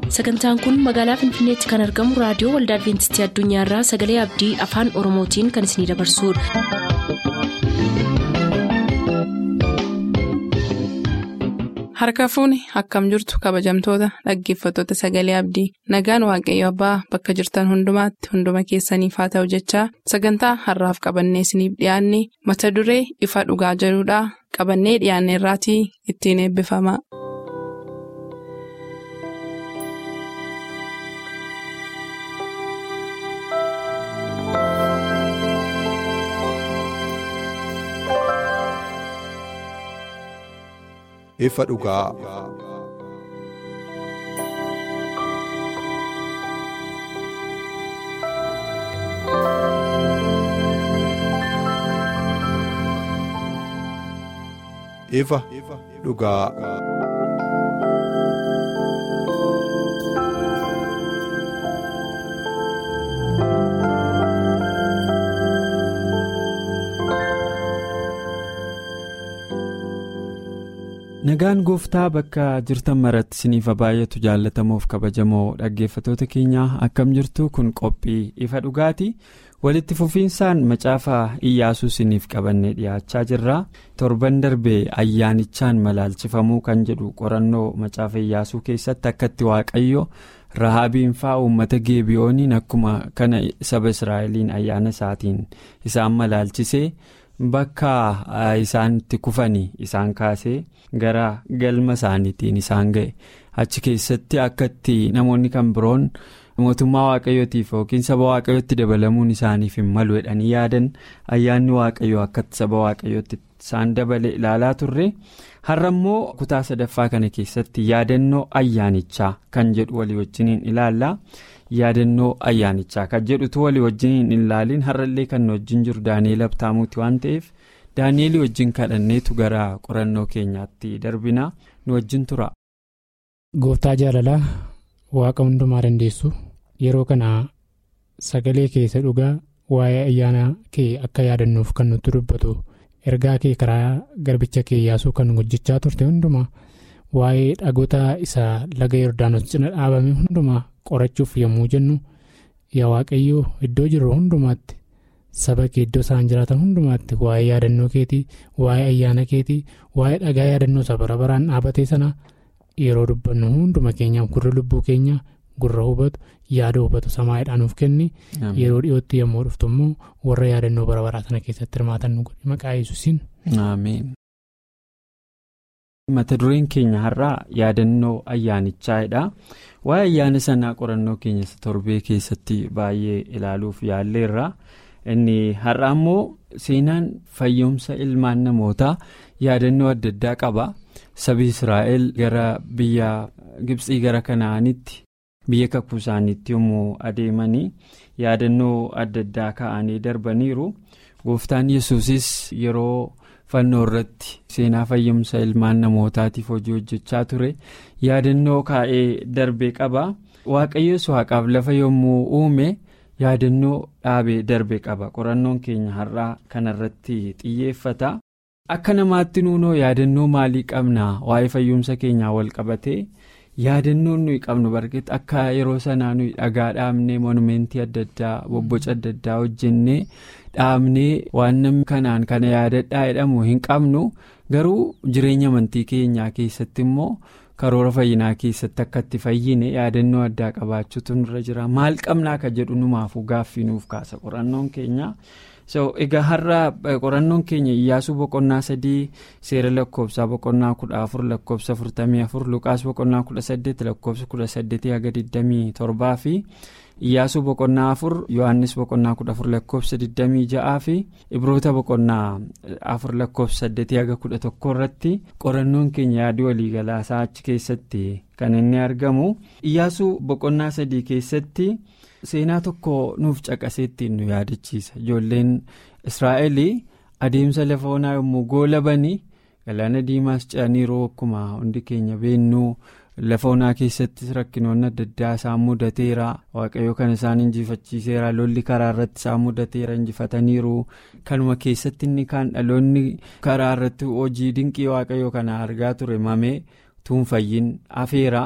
sagantaan kun magaalaa finfinneetti kan argamu raadiyoo waldaa adventistii addunyaarraa sagalee abdii afaan oromootiin kan isinidabarsudha. harka fuuni akkam jirtu kabajamtoota dhaggeeffattoota sagalee abdii nagaan waaqayyo abbaa bakka jirtan hundumaatti hunduma keessaniif haa ta'u jechaa sagantaa harraaf qabannee isiniif dhiyaanne mata duree ifa dhugaa jedhudhaa qabannee dhiyaanne irraatii ittiin eebbifama. ifa dhugaa. ifa dhugaa. nagaan gooftaa bakka jirtan maratti isiniif baay'atu jaallatamuuf kabajamoo dhaggeeffatoota keenyaa akkam jirtu kun qophii ifa dhugaati walitti fufiinsaan macaafa iyyaasuu isiniif qabannee dhiyaachaa jirra torban darbee ayyaanichaan malaalchifamuu kan jedhu qorannoo macaafa iyyaasuu keessatti akkatti waaqayyo rahaabiin fa'aa uummata geebiyooniin akkuma kana saba israa'eliin ayyaana isaatiin isaan malaalchisee. bakka isaan itti kufanii isaan kaasee gara galma isaaniitiin isaan ga'e achi keessatti akka itti namoonni kan biroon mootummaa waaqayyootiif yookiin saba waaqayyootti dabalamuun isaaniif hin malu jedhanii yaadan ayyaanni waaqayyoo akkatti saba waaqayyootti isaan dabale ilaalaa turre har'a immoo kutaa sadaffaa kana keessatti yaadannoo ayyaanichaa kan jedhu walii wajjiniin ilaalla. yaadannoo ayyaanichaa kan jedhutu walii wajjin hin ilaaliin har'allee kan wajjin jiru daani'eel abtaamuuti waan ta'eef daani'eelii wajjin kadhanneetu gara qorannoo keenyaatti darbina nu wajjin tura. gooftaa jaalalaa waaqa hundumaa dandeessu yeroo kana sagalee keessa dhugaa waa'ee ayyaana kee akka yaadannuuf kan nutti dubbatu ergaa kee karaa garbicha kee yaasuu kan hojjechaa turte hundumaa waa'ee dhagoota isaa laga yordaanos cina dhaabame hundumaa. qorachuuf yommuu jennu yaa waaqayyoo iddoo jirru hundumaatti saba kee iddoo isaan jiraatan hundumaatti waa'ee yaadannoo keetii waa'ee ayyaana keetii waa'ee dhagaa yaadannoo isa bara baraan dhaabatee sana yeroo dubbannu hunduma keenyaaf gurra lubbuu keenya gurra hubatu yaada hubatu samaa'idhaan nuuf kenni yeroo dhiyootti yommuu dhuftu immoo warra yaadannoo bara baraa sana keessatti hirmaatan nu godhi maqaa yesuusiin. mata dureen keenya har'aa yaadannoo ayyaanichaadha waa'ee ayyaana sanaa qorannoo keenya torbee keessatti baay'ee ilaaluuf yaalleerra inni har'aa immoo seenaan fayyumsa ilmaan namootaa yaadannoo adda addaa qaba sabi israa'el gara biyya gibxii gara kanaanitti biyya kakuu isaaniitti yommuu adeemanii yaadannoo adda addaa ka'anii darbaniiru gooftaan yesuusis yeroo. fannoo irratti seenaa fayyumsa ilmaan namootaatiif hojii hojjechaa ture yaadannoo kaa'ee darbee qaba waaqayyoos waaqaaf lafa yommuu uume yaadannoo dhaabee darbee qaba qorannoon keenya har'aa kanarratti xiyyeeffata akka namaatti nuunoo yaadannoo maalii qabna waa'ee fayyumsa keenyaa wal qabatee yaadannoon nuyi qabnu barkeetti akka yeroo sanaa nuyi dhagaa dhaabnee monumentii adda addaa bobboca adda addaa hojjennee dhaabnee waan namni kanaan kana yaadadhaa jedhamu hin qabnu garuu jireenya amantii keenyaa keessatti immoo karoora fayyinaa keessatti akka itti fayyine yaadannoo addaa qabaachuutu nurra jira maal qabnaa akka jedhu numaafuu gaaffii nuuf kaasa qorannoon keenya. so egaa har'a qorannoon keenya iyyaasuu boqonnaa sadii seera lakkoofsaa boqonnaa kudha afur lakkoofsa afurtamii afur luqaas boqonnaa kudha saddeet lakkoofsa kudha saddeetii haga digdamii torbaa fi iyyaasuu boqonnaa afur yohaannis boqonnaa kudha afur lakkoofsa digdamii ja'aa fi ibroota boqonnaa afur lakkoofsa saddeetii haga kudha tokko irratti qorannoon keenya yaadii waliigalaasaa achi keessatti kan inni argamu iyyaasuu boqonnaa sadii keessatti. seenaa tokko nuuf caqaseettiin nu yaadachiisa ijoolleen israa'el adeemsa lafa onaa yommuu goolabanii galaana diimaas ce'aniiru akkuma hundi keenya beennuu lafa onaa keessattis rakkinoonni adda addaa isaan mudateera waaqayyo kan isaan injifachiiseera lolli karaa irratti isaan mudateera injifataniiru kanuma keessatti inni kaan dhaloonni karaa irratti hojii dinqii waaqayyo kana argaa ture mamee tuunfayyin afeera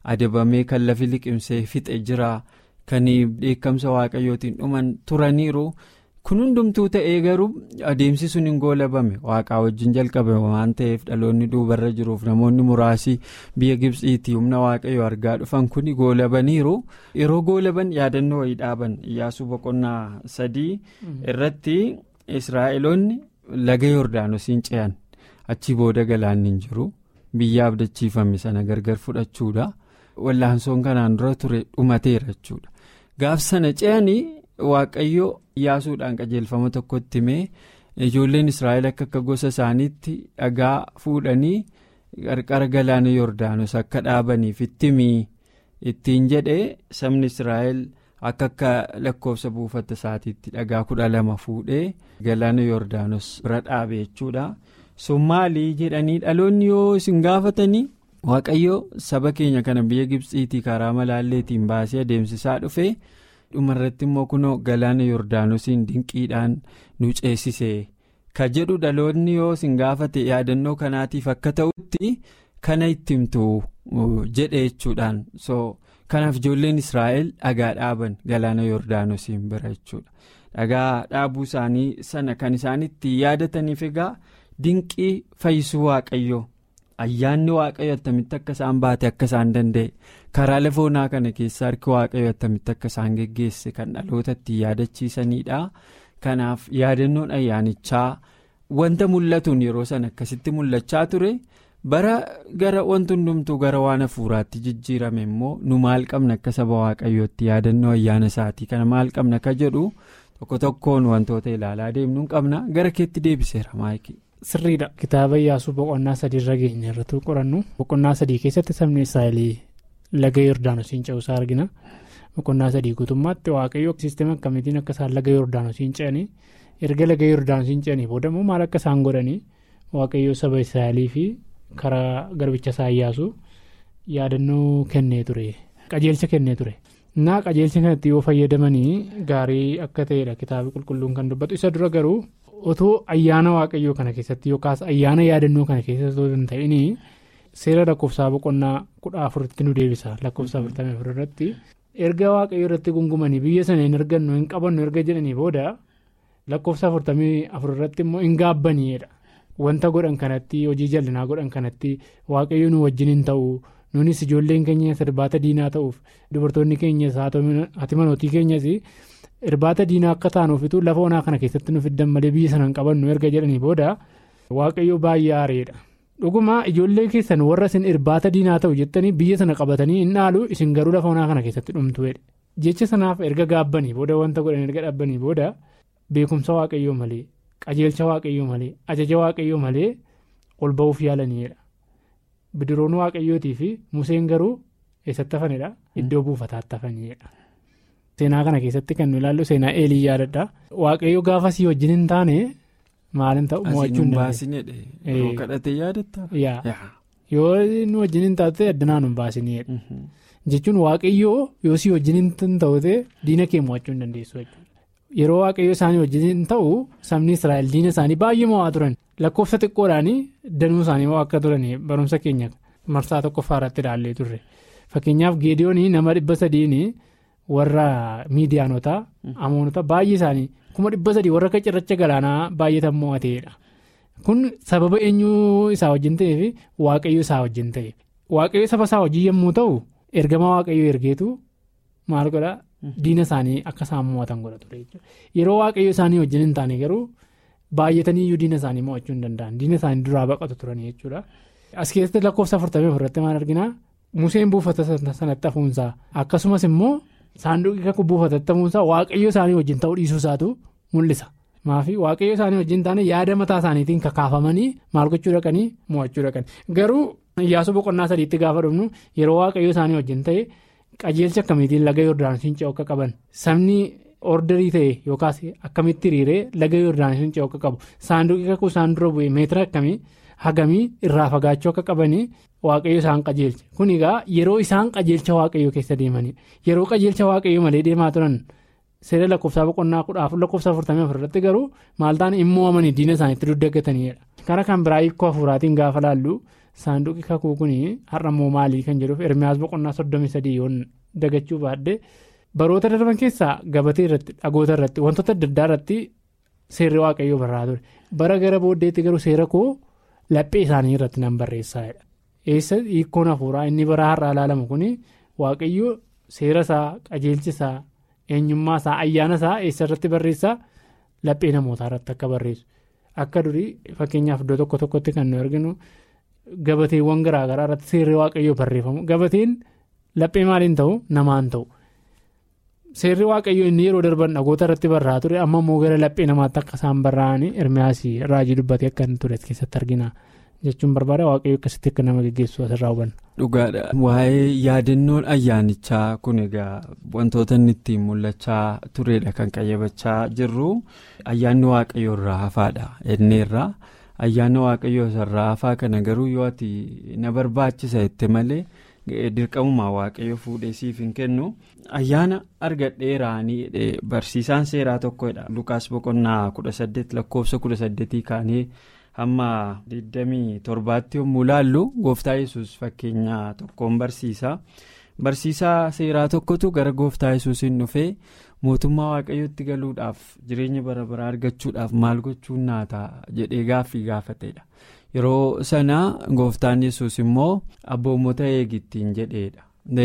adabamee kan lafi liqimsee fixe jira kan dheekkamsa waaqayyootiin dhuman turaniiru kun hundumtuu ta'ee garuu adeemsi sun hin goolabame waaqaa wajjin jalqabame waan ta'eef dhaloonni duubarra jiruuf namoonni muraasi biyya gibsiitii humna waaqayyoo argaa dhufan kun goolabaniiru yeroo goolaban yaadannoo wayii dhaaban iyyaasuu boqonnaa sadii irratti israa'eloonni laga yordaanosiin ce'an achi booda galaanni hin jiru biyya abdachiifame sana gargar fudhachuudha wallaansoon kanaan dura ture dhumateera jechuudha gaaf sana ce'anii waaqayyo iyyaasuudhaan qajeelfama tokkotti himee ijoolleen israa'el akka akka gosa isaaniitti dhagaa fuudhanii qarqara galaana yordaanos akka dhaabaniif itti himii ittiin jedhee sabni israa'el akka akka lakkoofsa buufata isaatiitti dhagaa kudha lama fuudhee galaana yordaanos bira dhaabe jechuudha sun maalii jedhanii dhaloonni yoo isin gaafatanii waaqayyo saba keenya kana biyya gibsiitii karaa malaalleetiin baasee adeemsisaa dhufe. dhumarratti immoo kunoo galaana yordaanosiin dinqiidhaan nu ceesise ka jedhu dhaloonni yoo isin gaafate yaadannoo kanaatiif akka ta'utti kana itti himtu jedhe jechuudhaan so kanaaf ijoolleen israa'el dhagaa dhaaban galaana yordaanosiin bira jechuudha dhagaa dhaabuu isaanii sana kan isaanitti yaadataniif egaa dinqii fayyisuu waaqayyoo. ayyaanni waaqayyo attamitti akka isaan baate akka isaan danda'e karaa lafa onaa kana keessa harki waaqayyo attamitti akka isaan geggeesse kan dhaloota ittiin yaadachiisanidha kanaaf yaadannoon ayyaanichaa wanta mul'atuun yeroo sana akkasitti mul'achaa ture bara gara wanti hundumtuu gara waan hafuuraatti jijjiirame immoo nu maal qabna akka saba waaqayyootti yaadannoo ayyaana isaatii kana maal qabna ka jedhu tokko tokkoon wantoota ilaalaa deemnuu qabna gara keetti deebiseera maayikii. Sirriidha kitaaba Iyyaasuu boqonnaa sadii irra geenya irratti qorannu boqonnaa sadii keessatti sabni Israa'el laga Yordaanosiin ce'uusaa argina boqonnaa sadii guutummaatti waaqayyo siistema akkamiitiin akka isaan laga Yordaanosiin ce'anii erga laga Yordaanosiin ce'anii booda immoo maal akka isaan godhanii waaqayyo saba Israa'elii fi karaa garbicha isaa Iyyaasuu yaadannoo kennee ture qajeelcha kennee ture. Naa qajeelcha kanatti yoo fayyadamanii gaarii akka ta'edha kitaaba qulqulluun kan dubbatu isa dura garuu. otoo ayyaana waaqayyoo kana keessatti yookaas ayyaana yaadannoo kana keessatti otoo hin ta'in seera lakkoofsaa boqonnaa kudha afuritti nu deebisa lakkoofsa afurtamii afur irratti erga waaqayyoo irratti gungumanii biyya sana hin argannu hin qabannu erga jedhanii booda lakkoofsa afurtamii afur irratti immoo hin gaabbaniidha wanta godhan kanatti hojii jallinaa godhan kanatti waaqayyoo nu wajjin hin ta'u nunis ijoolleen keenya sirbaata diinaa ta'uuf dubartoonni keenyas haati manootii keenyas. irbaata diinaa akka taanuufitu lafa onaa kana keessatti nu fiddan malee biyya sana hin qabannu erga jedhanii booda waaqayyo baay'ee aareedha dhuguma ijoollee keessan warra isin irbaata diinaa ta'u jettanii biyya sana qabatanii hin dhaalu isin garuu lafa onaa kana keessatti dhumtuudha jecha sanaaf erga gaabbanii booda wanta godhan erga dhaabbanii booda beekumsa waaqayyoo malee qajeelcha waaqayyoo malee ajaja waaqayyoo malee ol ba'uuf yaalaniidha bidiroon waaqayyootii fi museen garuu eessatti hafanidha iddoo buufataatti hafanidha. seenaa kana keessatti kan nu ilaallu seenaa eelii yaadadha waaqayyo gaafa sii wajjin hin taane maalin ta'u mo'achuu hin dandeenye. kadhatee yaadatta. yoo nu wajjin hin taate addanaan hin baasinedha jechuun waaqayyoo yoo sii wajjin hin ta'ute diina kee mo'achuu hin dandeessu yeroo waaqayyo isaanii wajjin hin ta'u sabni israa'el diina isaanii baay'ee mo'aa turan lakkoofsa xiqqoodhaan danuu isaanii mo'aa akka turan barumsa keenya marsaa tokkoffaa irratti ilaallee turre fakkeenyaaf geediyoonii nama dhibba sadiin. warra miidiyaanotaa amoonota baay'ee isaanii kuma dhibba sadii warra akka cirracha galaanaa baay'atan mo'ateedha kun sababa eenyuu isaa wajjin ta'eef waaqayyo isaa wajjin ta'e waaqayyo saba isaa wajjin yommuu ta'u ergama waaqayyo ergeetu maal godha diina isaanii akka isaan mo'atan godha ture yeroo waaqayyo isaanii wajjin hin taane garuu baay'atanii iyyuu diina isaanii mo'achuu hin danda'an diina isaanii duraa baqatu turan jechuudha as keessatti lakkoofsa afurtamii afurratti maal arginaa museen buufata sanatti hafuunsaa akkasumas immoo. saanduqi kakuu buufatatti hafuunsaa waaqayyo isaanii wajjin ta'uu dhiisuu isaatu mul'isa maafi waaqayyo isaanii wajjin taane yaada mataa isaaniitiin kakaafamanii maal gochuu dhaqanii mo'achuu dhaqanii garuu iyyaasuu boqonnaa sadiitti gaafa dhufnu yeroo waaqayyo isaanii wajjin ta'e qajeelcha akkamiitiin laga yordaanosiin ce'u akka qaban sabni ordarii ta'e yookaas akkamitti hiriiree laga yordaanosiin ce'u akka qabu saanduqi kakuu isaan dura bu'e meetira akkamii hagamii irraa fagaachuu akka qabanii waaqayyo isaan qajeelche kun egaa yeroo isaan qajeelcha waaqayyo keessa deemanidha yeroo qajeelcha waaqayyo malee deemaa turan seera lakkoofsaa boqonnaa kudha afur lakkoofsa afurtamii afur irratti garuu maal ta'an immoo amanii diina isaaniitti duddagataniidha karaa kan biraa hiikoo hafuuraatiin gaafa laallu saanduqi kakuu kun har'a immoo maalii kan jedhuuf ermiyaas boqonnaa soddomii sadii yoon dagachuu baadde baroota darban keessaa gabatee irratti dhagoota irratti wantoota adda addaa irratti seerri waaqayyoo barraa ture bara gara booddeetti garuu seera koo laphee isaanii irratti nan barreessaadha. eessa hiikkoon hafuuraa inni bara har'aa ilaalamu kun waaqayyoo seera isaa qajeelchi isaa eenyummaa isaa ayyaana isaa eessa irratti barreessaa laphee namootaa irratti akka barreessu akka durii fakkeenyaaf iddoo tokko tokkotti kan nu arginu gabateewwan garaagaraa irratti seerri waaqayyoo barreeffamu gabateen laphee maaliin ta'u namaan ta'u seerri waaqayyoo inni yeroo darban dhagoota irratti barraa ture amma immoo gara laphee namaatti akka isaan barraa'anii ermiyaasii raajii dubbatee akka inni ture keessatti argina. jechuun barbaada waaqayyo akkasitti akka nama geggeessu asirraa hubanna. dhugaadha waa'ee yaadannoon ayyaanichaa kun egaa wantoota inni ittiin mul'achaa turedha kan qayyabachaa jirru ayyaanni waaqayyoo irraa hafaadha inneerraa ayyaanni waaqayyoo irraa hafaa kana garuu yoo ati na barbaachisa jette malee dirqamumaa waaqayyo fuudhee siif hin kennu ayyaana argadheeraanii barsiisaan seeraa tokkodha lukaas boqonnaa kudha saddeet lakkoofsa kudha saddeetii kaanee. hamma 27tti yommuu laallu gooftaa yesus fakkeenya tokkoon barsiisa barsiisaa seeraa tokkotu gara gooftaa yesuusiin dhufee mootummaa waaqayyootti galuudhaaf jireenya bara baraa argachuudhaaf maal gochuun naata jedhee gaaffii gaafatedha yeroo sana gooftaan yesus immoo abboommota eegittiin jedheedha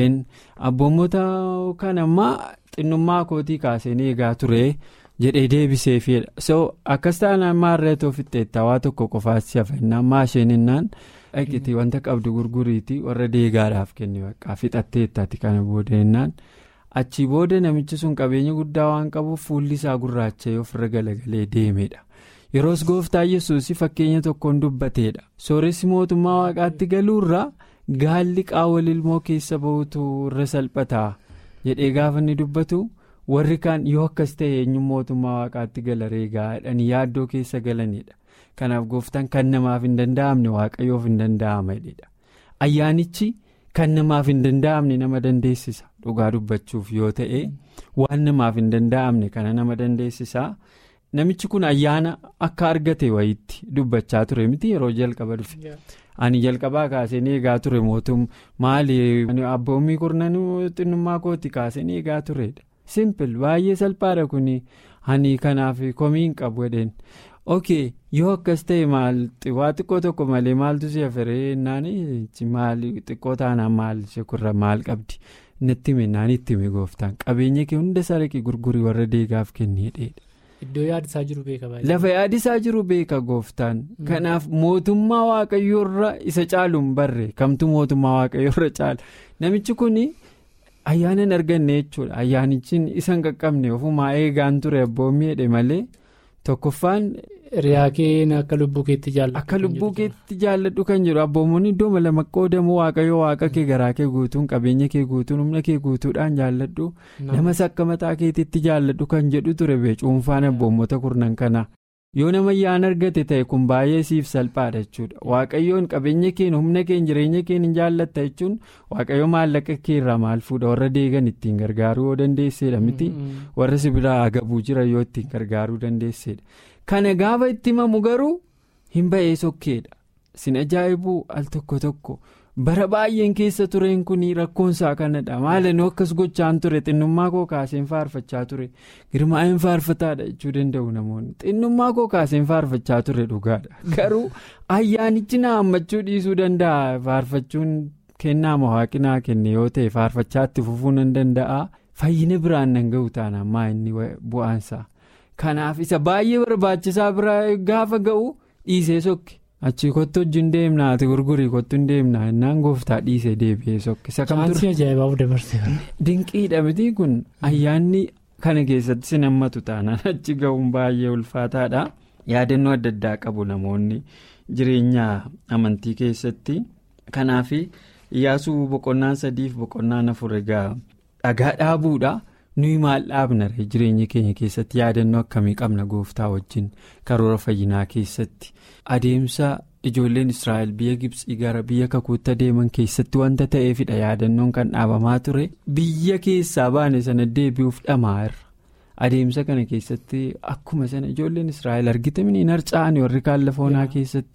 abboommota kana ammaa xinnummaa kootii kaaseen eegaa ture. jedhee deebiseefidha so akkas taanaan maarreetu ofitti waa tokko qofaatti hafannaan maashininnaan dhaqitii wanta qabdu gurguriitii warra deegaadhaaf kenne bakka fixatteettaati kana boodannaan achii booda namichi sun qabeenya guddaa waan qabuuf fuulli isaa gurraacha'ee ofirra galagalee deemedha yeroos gooftaa yesuus fakkeenya tokkoon dubbateedha sooressi mootummaa waaqaatti galuurraa gaalli qaawwal ilmoo keessa ba'utu irra salphataa jedhee gaafa inni dubbatu. warri kaan yoo akkas ta'e eenyuun mootummaa waaqaatti gala reegaadhaan yaaddoo keessa galanidha kanaaf gooftaan kan namaaf hin danda'amne waaqayyoof hin danda'amanidha ayyaanichi kan namaaf hin danda'amne nama dandeessisa dhugaa dubbachuuf yoo ta'e waan namaaf hin danda'amne kana nama dandeessisa namichi kun ayyaana akka argate wayitti dubbachaa ture miti yeroo jalqaba dhufe. ani jalqabaa kaaseen eegaa ture mootum maali abboommii kurnanuu xinnummaa kooti kaaseen eegaa turedha. simpil baay'ee salphaadha kun ani kanaaf komiin qabu jedheen ok yoo akkas ta'e maal waa xiqqoo tokko malee maaltu si aferee naan maal xiqqoo taanaan maal shekurra maal qabdi natti hime naan itti hime gooftaan qabeenya kee hunda saraqii gurgurii warra deegaaf kenneedha. Iddoo yaadisaa jiru beeka baay'ee. Lafa yaadisaa jiru beeka gooftaan. Kanaaf mootummaa waaqayyoorra isa caaluun barre kamtu mootummaa waaqayyoorra caala namichi kun. ayyaana hin arganne jechuudha ayyaanichi isa hin qaqqabne ofumaa eegaan ture abboommii jedhe malee tokkoffaan. Riyaa kee akka lubbuu keetti jaalladhu. Akka lubbuu keetti jaalladhu kan jedhu abboommonni iddoo lama qoodamu waaqayyo waaqa kee garaa kee guutuun qabeenya kee guutuun humna kee guutuudhaan jaalladhu namas akka mataa keetiitti jaalladhu kan jedhu ture bee cuunfaan abboommota kurnan kana. yoo nama ayyaana argate ta'e kun baay'ee siif salphaadha jechuudha waaqayyoon qabeenya keen humna keen jireenya keen hin jaallatta jechuun waaqayyo maallaqa keerraa maal fuudha warra deegan ittiin gargaaruu yoo dandeessedha miti warra sibiilaa agabuu jira yoo ittiin gargaaruu dandeessedha kana gaafa itti himamu garuu hin ba'ee sokkeedha sin ajaa'ibuu al tokko tokko bara baay'een keessa tureen kun rakkoonsaa kanadha maalanoo akkas gochaan ture xinnummaa koo kaaseen faarfachaa ture girmaa'een faarfataadha jechuu danda'u namoonni xinnummaa koo kaaseen faarfachaa ture dhugaadha garuu ayyaanichi na hammachuu dhiisuu danda'a faarfachuun kennaa waaqinaa kenne yoo ta'e faarfachaatti fufuu nan danda'a fayyina biraan nan ga'u taanaan maa inni bu'aansaa kanaaf isa baay'ee barbaachisaa bira gaafa ga'u dhiisee sokke. achii kottu wajjin deemnaa ati gurgurii kottu hin deemnaa innaan gooftaa dhiisee deebi'ee sokke. Chaansii ajaa'ibaaf dabarsee. Dinqiidha miti kun ayyaanni kana keessatti sin hammatu taanaan achi ga'uun baay'ee ulfaataadha. Yaadannoo adda addaa qabu namoonni jireenya amantii keessatti kanaaf iyyaasuu boqonnaan sadiif boqonnaan afur egaa dhagaa dhaabuudha. nuyi maal dhaabna jireenya keenya keessatti yaadannoo akkamii qabna gooftaa wajjin karoora fayyinaa keessatti adeemsa ijoolleen israa'el biyya gibsii gara biyya kakuutti adeeman keessatti wanta ta'eefidha yaadannoon kan dhaabamaa ture biyya keessaa baane sana deebi'uuf dhamaa'eera adeemsa kana keessatti akkuma sana ijoolleen israa'el argitamanii hin harca'an warri kaan lafoonaa keessatti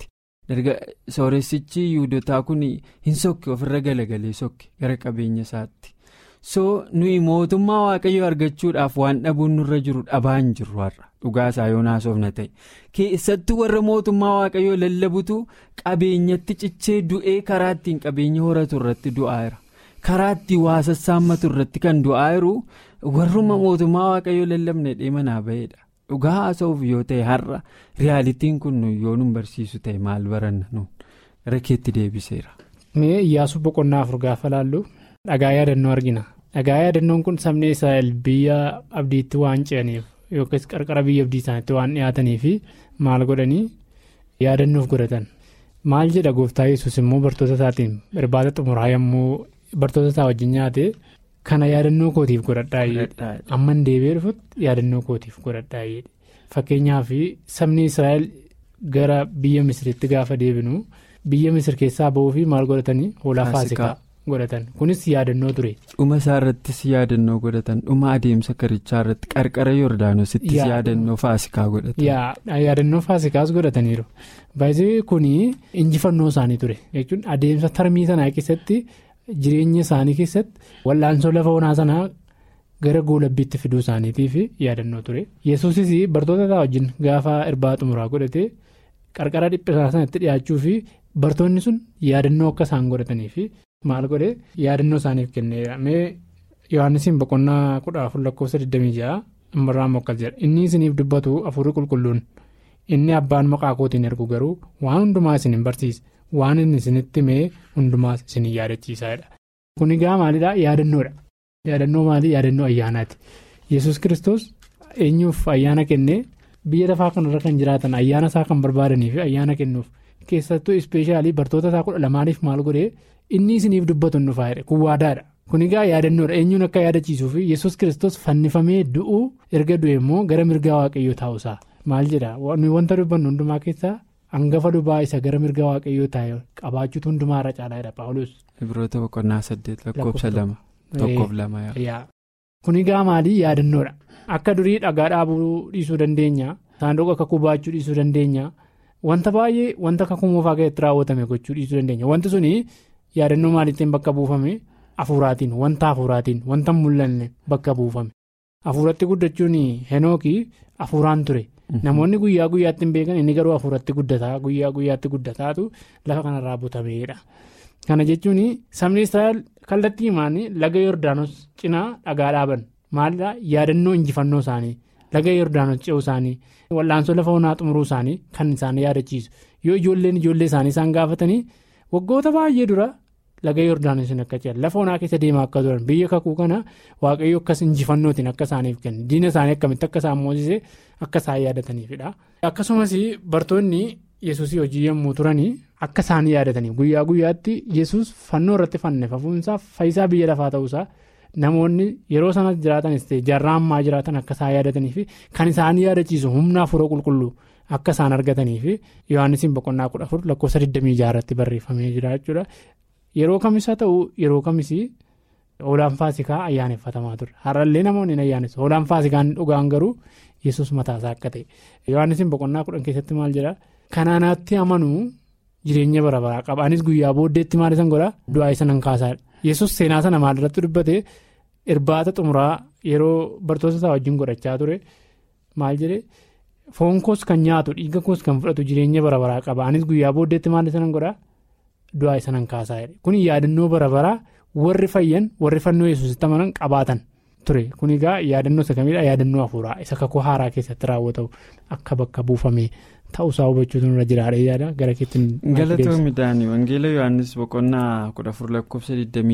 sooressichi yuudotaa kun hin sokke ofirra galagalee sokke gara qabeenya isaatti so nuyi mootummaa waaqayyoo argachuudhaaf waan dhabuun nurra jiru dhabaa hin jirru har'a dhugaa isaa yoo naasofna ta'e keessattuu warra mootummaa waaqayyoo lallabutu qabeenyatti cichee du'ee karaa ittiin qabeenya horatu irratti du'aa jira karaa ittiin waa sassaammatu irratti kan du'aa jiru warruma mootummaa waaqayyoo lallabne dheemanaa ba'eedha. dhugaa haasa'uuf yoo ta'e har'a riyaalitiin kun yoo nu barsiisu ta'e maal baranna nuun gara keetti deebiseera. mee iyyaasuu boqonnaa afur gaafa laallu dhagaa yaadannoo argina dhagaa yaadannoon kun sabni israa'el biyya abdiitti waan ce'aniif yookiis qarqara biyya abdii isaaniitti waan dhiyaatanii fi maal godhanii yaadannoof godhatan maal jedha gooftaa yesus immoo bartoota isaatiin irbaata xumuraa yommuu bartoota isaa wajjin nyaate. kana yaadannoo kootiif godhadhaa amman deebi'ee dhufutti yaadannoo kootiif godhadhaa fakkeenyaaf sabni israa'el gara biyya misiritti gaafa deebinu biyya misir keessaa ba'uu fi maal godhatanii hoolaa faasikaa godhatan kunis yaadannoo ture. dhuma isaa irrattis yaadannoo godhatan dhuma adeemsa karichaa irratti qarqara yordaanositti yaadannoo faasikaa godhatan. yaadannoo faasikaas godhataniiru baay'ee kun injifannoo isaanii ture jechuun adeemsa tarmii sanaa keessatti. jireenya isaanii keessatti wal'aansoo lafa onaa sanaa gara goolabbiitti fiduu isaaniitiif yaadannoo ture yesuusis bartoota isaa wajjin gaafa irbaata xumuraa godhate qarqara dhiphisaa sanatti dhiyaachuu fi bartoonni sun yaadannoo akka isaan godhatanii fi maal godhe yaadannoo isaaniif kenneera mee yohaannisiin boqonnaa kudha afur lakkoofsa 26 immoo akkas jedha inni isiniif dubbatu afurii qulqulluun inni abbaan maqaa kootiin ergu garuu waan hundumaa isin hin barsiisa. waan inni isinitti mee hundumaas isin yaadachiisaadha. kun egaa maalidhaa yaadannoodha yaadannoo maalii yaadannoo ayyaanaati yesus kristos eenyuuf ayyaana kennee biyya lafaa kanarra kan jiraatan ayyaana isaa kan barbaadanii fi ayyaana kennuuf keessattuu ispeeshaalii bartoota isaa kudha lamaaniif maal godhee inni isiniif dubbatu hin dhufaadha kun waadaadha kun egaa yaadannoodha eenyuun akka yaadachiisuu fi yesus kristos fannifamee du'uu erga du'e immoo gara mirgaa waaqayyoo taa'uusaa maal jedha wanta dubbannu hundumaa keessaa. hangafa lubaa isa gara mirga waaqayyoo taa'e qabaachuutu hundumaa irra caalaadha paawulos. Ibroota boqonnaa saddeet lakkoofsa lama tokkoof lama yaa. kun egaa maalii yaadannoodha akka durii dhagaa dhaabuu dhiisuu dandeenya saanduqa kakuu baachuu dhiisuu dandeenya wanta baay'ee wanta kakuu moofaa keessatti raawwatame gochuu dhiisuu dandeenya wanti suni yaadannoo maaliitiin bakka buufame hafuuraatiin wanta hafuuraatiin wanta mul'anne bakka buufame hafuuratti guddachuun henookii hafuuraan ture. namoonni guyyaa guyyaatti hin beekan inni garuu hafuuratti guddataa guyyaa guyyaatti guddataatu lafa kanarraa butameedha kana jechuun sabni israa'el kallattii himaanii laga yordaanos cinaa dhagaa dhaaban maalidhaa yaadannoo injifannoo isaanii laga yordaanos ce'uu isaanii wal'aansoo lafa onaa xumuruu isaanii kan isaan yaadachiisu yoo ijoolleen ijoollee isaanii isaan gaafatanii waggoota baay'ee dura laga yordaanos akka ce'an lafa onaa keessa deemaa akka turan biyya kakuu kana waaqayyo akkas injifannootiin akka isaaniif kennu diina isaanii akkamitti akka isaan moosisee akka isaan yaadataniifidha. akkasumas bartoonni yesuusii hojii yommuu turanii akka isaan yaadatanii guyyaa guyyaatti yesus fannoo irratti fannifamuunsaa faayisaa biyya lafaa ta'uusaa namoonni yeroo sanas jiraatanis ta'e jaarraa ammaa jiraatan akka isaan yaadatanii fi kan isaan yaadachiisu humna hafuura qulqulluu akka isaan argatanii fi yohaannisiin boqonnaa kudha afur lakkoofsa 26 irratti barreeffamee jira jechuudha. yeroo kamis haa ta'u yeroo kamis hoolaan faasikaa ayyaaneffatamaa ture har'allee namoonni hin ayyaanessu hoolaan faasikaan dhugaan garuu yesus mataasaa akka ta'e yohaannisiin boqonnaa kudhan keessatti maal jedha kanaanaatti amanuu jireenya bara baraa qaba anis guyyaa booddeetti maal isan godha du'aa isa nan kaasaadha yesus seenaa sana maalirratti dubbate irbaata xumuraa yeroo bartoota isaa wajjin godhachaa ture maal jedhe foon koos kan nyaatu dhiiga koos kan fudhatu jireenya bara baraa qaba anis guyyaa booddeetti maal isa nan godha. du'aa isa nan kaasaa kun yaadannoo bara baraa warri fayyan warri fannoo yesuusitti amanan qabaatan ture kun egaa yaadannoo isa kamiidha yaadannoo hafuuraa isa kakuu haaraa keessatti raawwatamu akka bakka buufame ta'uusaa hubachuutu nurra jiraadha yaada gara keetti. galatoomii daanii wangeela yohaannis boqonnaa kudha afur lakkoofsa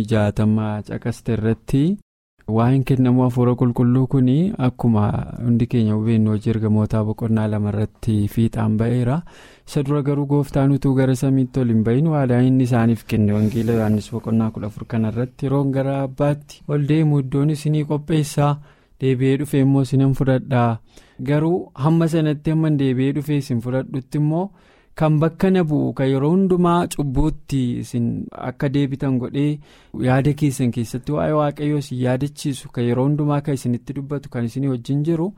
26 caqaste irratti waa'een kennamuu hafuura qulqulluu kun akkuma hundi keenya hubannu hojii ergamootaa boqonnaa lama irratti fiixaan ba'eera isa dura garuu gooftaan utuu gara samiitti ol hin bahin waadaan inni isaaniif kenne wangeela yohaannis boqonnaa kudha afur kanarratti yeroon gara abbaatti ol deemu iddoon isinii qopheessaa deebi'ee dhufee immoo isin fudhadhaa garuu hamma sanatti hamma deebi'ee dhufee isin fudhadhutti immoo. kan bakka na bu'u kan yeroo hundumaa cubbuutti isin akka deebitan godhee yaada keessan keessatti waa'ee waaqayyoo isin yaadachiisu kan yeroo hundumaa kan isinitti dubbatu kan isin wajjin jiru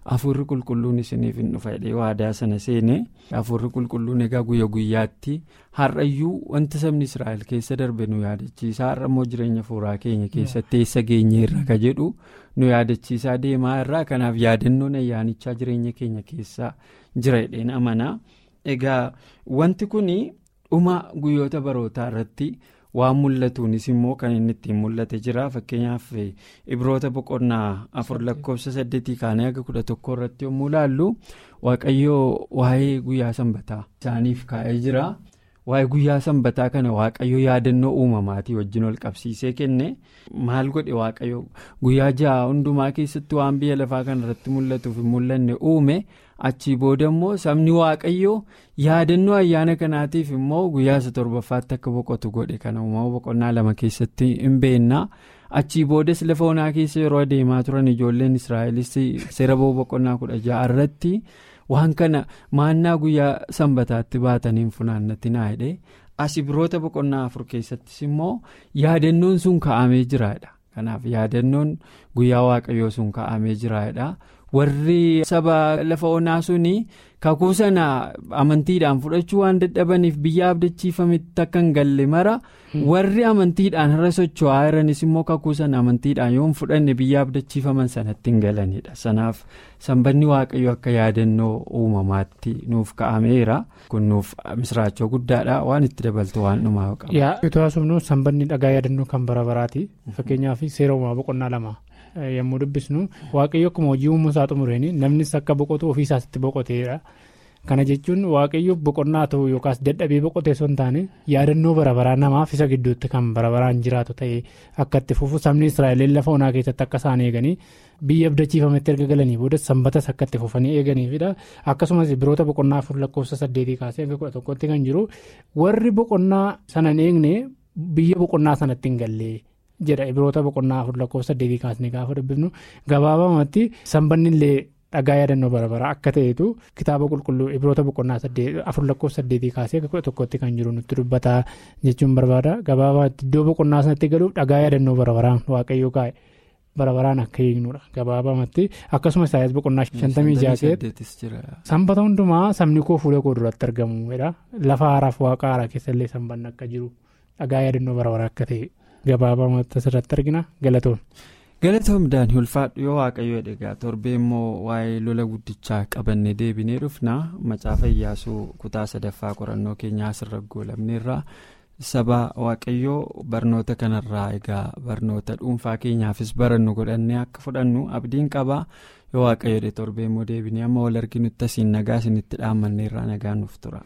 hafuurri qulqulluun isiniif hin dhufa jedhee waadaa sana seene hafuurri qulqulluun egaa guyya guyyaatti har'ayyuu wanti sabni israa'el keessa darbe nu yaadachiisa har'a immoo jireenya fuuraa keenya keessatti eessa geenye irra ka jedhu nu yaadachiisaa deemaa irraa kanaaf yaadannoon ayyaanichaa jireenya keenya keessa jira jedheen amanaa egaa wanti kun dhuma guyyoota barootaa irratti. waan mul'atuunis immoo kan inni ittiin mul'ate jira fakkeenyaaf ibroota boqonnaa afur lakkoofsa saddeetii kaanii haga kudha tokko irratti yommuu ilaallu waaqayyoo waa'ee guyyaa sanbataa isaaniif kaa'ee jira waa'ee guyyaa sanbataa kana waaqayyoo yaadannoo uumamaatii wajjin ol qabsiisee kenne maal godhe waaqayyoo guyyaa ja'a hundumaa keessatti waan biyya lafaa kana irratti mul'atuuf hin mul'anne uume. achii booda immoo sabni waaqayyoo yaadannoo ayyaana kanaatiif immoo guyyaa isa torbaffaatti akka boqotu godhe kana uumama boqonnaa lama keessatti hin beennaa achii boodas lafa onaa keessa yeroo adeemaa turan ijoolleen israa'elis seera boqonnaa kudha ja'a irratti waan kana maannaa guyyaa sanbataatti baataniin funaannatinaa jedhe as ibroota boqonnaa afur keessattis immoo yaadannoon sun ka'amee jiraadha kanaaf yaadannoon guyyaa waaqayyoo sun ka'amee jiraadha. warri saba lafa onaa suni kakuu sana amantiidhaan fudhachuu waan dadhabaniif biyya abdachiifametti akka hin galle mara warri amantiidhaan irra socho'aa jiranis immoo kakuu sana amantiidhaan yoo hin fudhanne biyya abdachiifaman sanatti hin galanidha sanaaf sanbanni waaqayyo akka yaadannoo uumamaatti nuuf ka'ameera kun nuuf misraachoo guddaadha waan itti dabaltu waan dhumaa qaba. yaa itoo haasofnu sanbanni dhagaa yaadannoo kan bara baraati fakkeenyaaf seera uumamaa boqonnaa lama. yommuu dubbisnu waaqayyo akkuma hojii uumuu isaa xumureen namnis akka boqotu ofii isaatti boqoteedha kana jechuun waaqayyo boqonnaa ta'u yookaas dadhabee boqotee osoo hin taane yaadannoo barabaraa namaaf isa gidduutti kan barabaraan jiraatu ta'ee akka itti fufu sabni israa'el lafa onaa keessatti akka isaan eeganii biyya abdachiifametti erga galanii booda sanbatas akka itti fufanii eeganiifidha akkasumas biroota boqonnaa afur lakkoofsa saddeetii kaasee hanga kudha tokkotti kan jiru warri boqonnaa sana hin eegne biyya boqonnaa sanatti hin galle. jedha ibiroota boqonnaa afur lakkoofsa saddeetii kaasnee gaafa dubbifnu gabaabamatti sanbanni illee dhagaa yaadannoo barabaraa akka ta'etu kitaaba qulqulluu ibiroota boqonnaa afur lakkoofsa saddeetii kaasee kudha tokkotti kan jiru nutti dubbata jechuun barbaada gabaabamatti iddoo boqonnaa sanatti galuuf dhagaa yaadannoo barabaraan waaqayyoo kaa'e barabaraan akka eegnudha gabaabamatti akkasumas isaayyaas boqonnaa shantamii jaakeetti sanbata hundumaa sabni koo fuula koo duratti argamuudha lafa haaraaf waaqa haaraa keessallee sanbanni akka jiru dhagaa yaadannoo barabaraa akka ta'e. gabaabamatti asirratti argina galatoon. galatoom daanii ulfaadhu yoo waaqayyo egaa torbee immoo waa'ee lola guddichaa qabannee deebinee dhufna macaafa iyyaasuu kutaa sadaffaa qorannoo keenyaa asirra goolabneerra saba waaqayyoo barnoota kanarraa egaa barnoota dhuunfaa keenyaafis barannu godhannee akka fudhannu abdiin qaba yoo waaqayyo torbee immoo deebinee amma wal arginutti asiin nagaa isinitti dhaammanneerraa nagaan nuuf tura.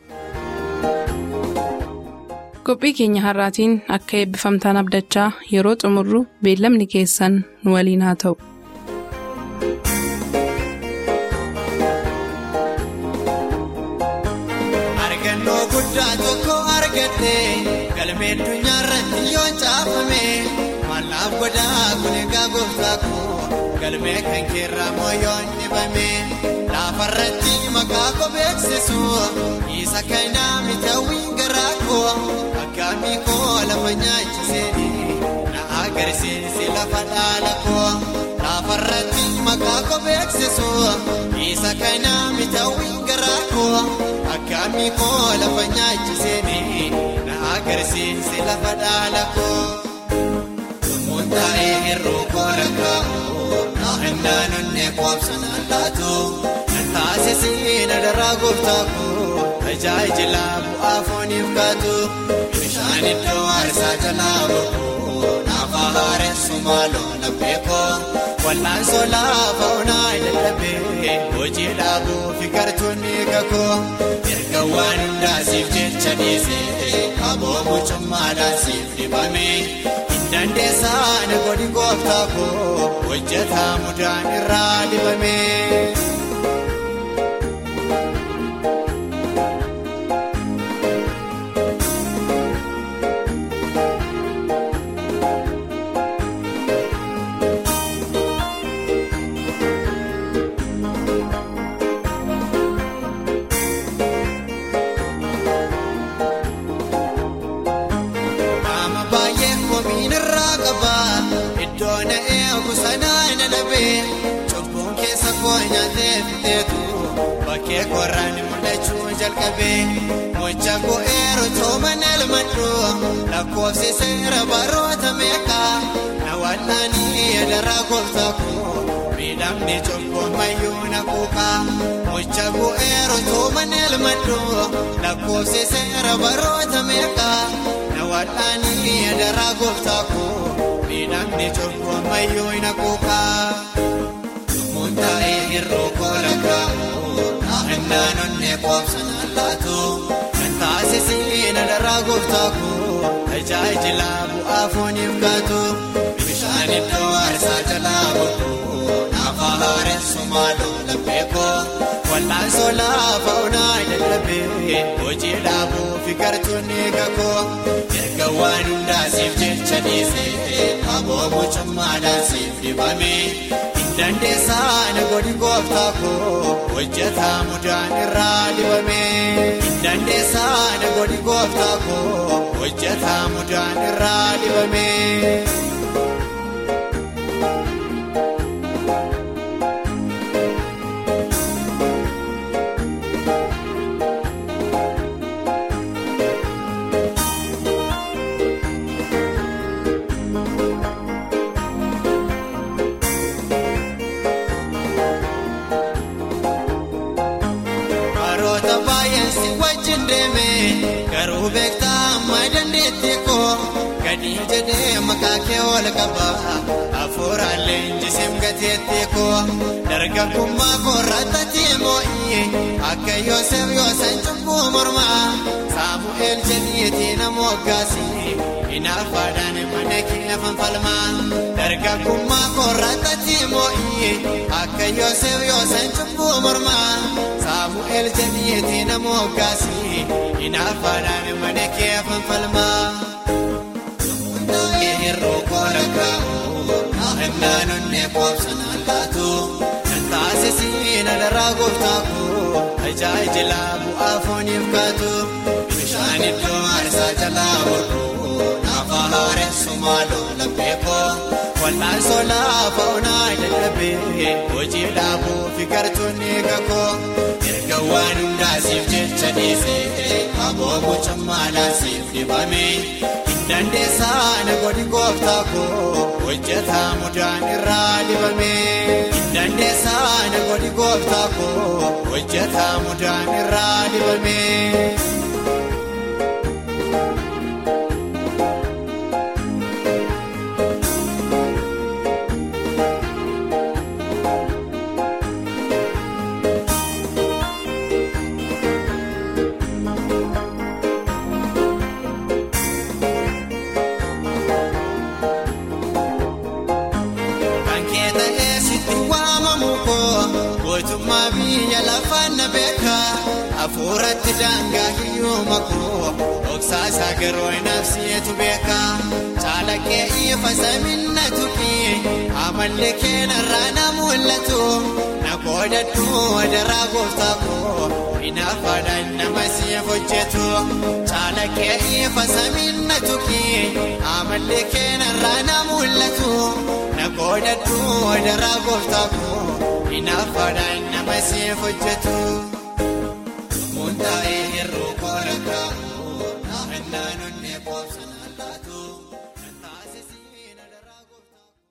qophii keenya har'aatiin akka eebbifamtaan abdachaa yeroo xumurru beellamni keessan nu waliin haa ta'u. argannoo guddaa tokko argatte galmee addunyaa irratti yoo caafame mallaaf godhaa kun egaa gooftaa koo galmee kan keerraa moo yoo dhibame laafarratti maqaa koo beeksisu isa kanaa mitaawwiin garaa koo akkaamii koo lafa nyaachisee na agarsiisi lafa dhaala koo laafarratti maqaa koo beeksisu isa kanaa mitaawwiin garaa koo akkaamii koo lafa nyaachisee na agarsiisi lafa dhaala koo. Muntaa'ee hir'uu koora kaa'u naannaan onnee qoobsan allaatu taasisee na daraa gooftaa koo tajaajila bu'aa fooniif kaatu bishaan iddoo aarsaa jalaa boqoo naafa haaressu maaloo laphee koo wal'aan solaa faunaa dadhabee hojii dhaabuu fi gartuunni kakoo erga waan hundaasiif jecha dhiisee aboomu cummaadhaan siif dibamee. dandeessaa na godhi gooftaa koo hojjetaa mudaan irraa dibame. koo nyaatee fiteetu bakkee korraan mul'achuu jalqabee mocha go'eeru tooman elmadhu lakkoofsi seera baroota meeqaa na wal'aanii adaraa gooftaa koo miidhamni cunqurmayyuu na kuuqaa mocha go'eeru tooman elmadhu lakkoofsi seera baroota meeqaa na wal'aanii adaraa gooftaa koo miidhamni cunqurmayyuu na kuuqaa. Muntaa'ee hir'uu kola kaa'u naannaan onnee qoobsana laatu kan taasisiin adaraa gooftaa koo tajaajila bu'aa fooniif gaatu bishaan iddoo aarsaa jalaa godhu naafa haaressu maaloo laphee koo wal'aansoo laafa onaa dadhabee hojii dhaabuu fi gartuun eega koo erga waan hundaasiif jecha dhiisee aboo mucummaadhaan siif dibamee. Dandeessaa na godhi gooftaa koo hojjetaa mudaan irraa dibamee. Dandeessaa na godhi gooftaa koo hojjetaa mudaan irraa dibamee. Garuu beektaa amma dandeettii koo gadi jedhee maqaa kee ol qaba hafuuraan leenjisee gateettii koo dargaggummaa koorraatti moo'ii akka Yoosef Yoosan cubbuu mormaa Saamu'eel jedhiitii nama hoggaasii hinaafaadhaan mana kee fanfalmaa dargaggummaa koorraatti moo'ii akka Yoosef Yoosan cubbuu mormaa Saamu'eel jedhiitii nama hoggaasii. Inaafaadhaan mana kee fanfalmaa. Hir'uu kola kaa'u naannaan onnee qoobsana laatu kan taasisiin adaraa gooftaa koo tajaajila bu'aa fooniif gaatu bishaan iddoo aarsaa jalaa hodhu naafa haaressu maaloo laphee koo wal'aansoo laafa onaa dadhabee hojii dhaabuu fi gartuun eega koo. Erga waan hundaasiif jecha dhiisee aboo mucummaadhaan siif dibamee dandeessaa na godhi gooftaa koo hojjetaa mudaan irraa dibamee. Dandeessaa na godhi gooftaa koo hojjetaa mudaan irraa dibamee. Mootummaa biyya lafaan na beeka hafuuratti daangaa hiyyuma koo dhoksaasa garoo nafsiyeetu beeka caalaqee ifa saminna tuqii amalli keenarraa na mul'atu na qoodadhu wadaraa gooftaa koo inaafaadhaan nama siif hojjetu caalaqee ifa saminna tuqii amalli keenarraa na mul'atu na qoodadhu wadaraa gooftaa koo. Inaafaadhaan nama siif hojjetu. Muntaa'ee hir'uu kola kaa'u naannoo.